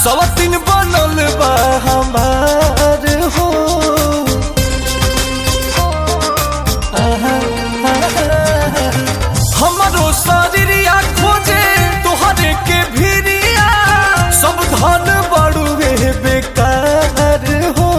सवतिन बनल बा हमार हो आहा, आहा, हमरो शरीरिया खोजे तोहरे के भिरिया सब धन बड़ुए बेकार हो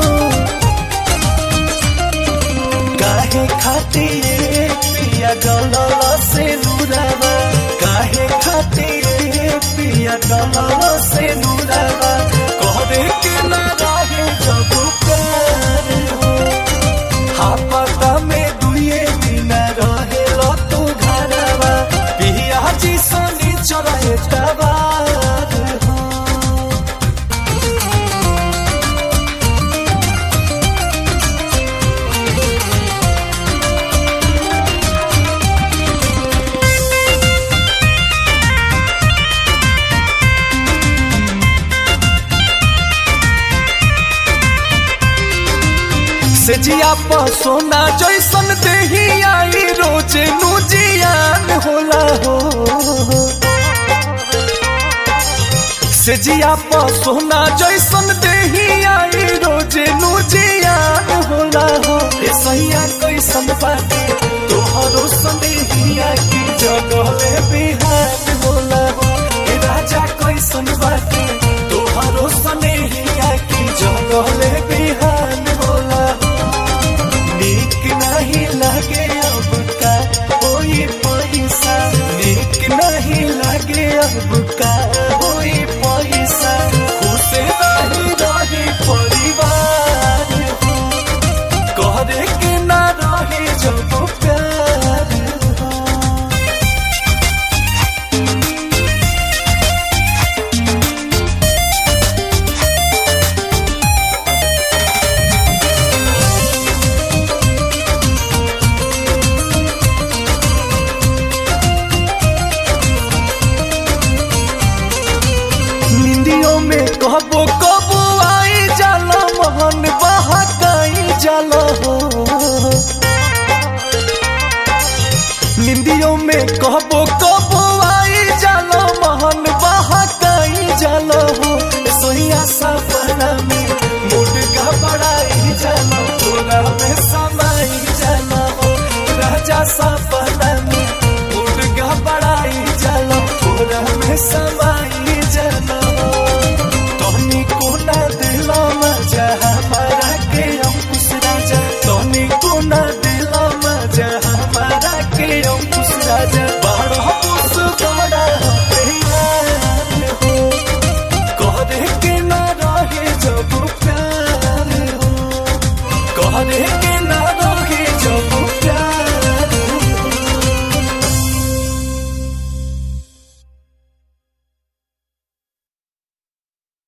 काहे खातिर पिया डलल से नुरावा काहे खातिर पिया डलल से नुरावा कहरे के ना रहे जब प्यार हो हापता में दुए दिन रहे लो तू घरवा पिया जी सोनी चढ़े तबार हो से जिया पर सोना जैसन देही आई रोजे नु जियान होला हो से जिया पर सोना जैसन देही आई रोजे नु जियान होला हो ए सैया कैसन बाटे तोहरो संदेहिया की जगह में बिहान होला हो ए राजा कैसन बाटे तोहरो संदेहिया की जगह में बिहान होला हो नीक नहीं लगे अब का कोई पैसा नीक नहीं लगे अब का कोई पैसा खुश नहीं रहे परिवार हो करे के ना रहे जब प्यार हो निंदियों में कबो कबो आई जाला मोहन बहकाई जाला हो निंदियों में कबो कबो आई जाला मोहन बहकाई जाला हो सोहिया सपना में मूड घबराई जाला तोरा में समाई जाला हो राजा सपना में मूड घबराई जाला तोरा में समाई जाला हो तोनी कोना दिलो मजा हमारा के अंकुश राजा तोनी कोना दिलो मजा हमारा के अंकुश राजा बड़ होश बड़ा प्यार हो कहरे के ना रहे जब प्यार हो कहरे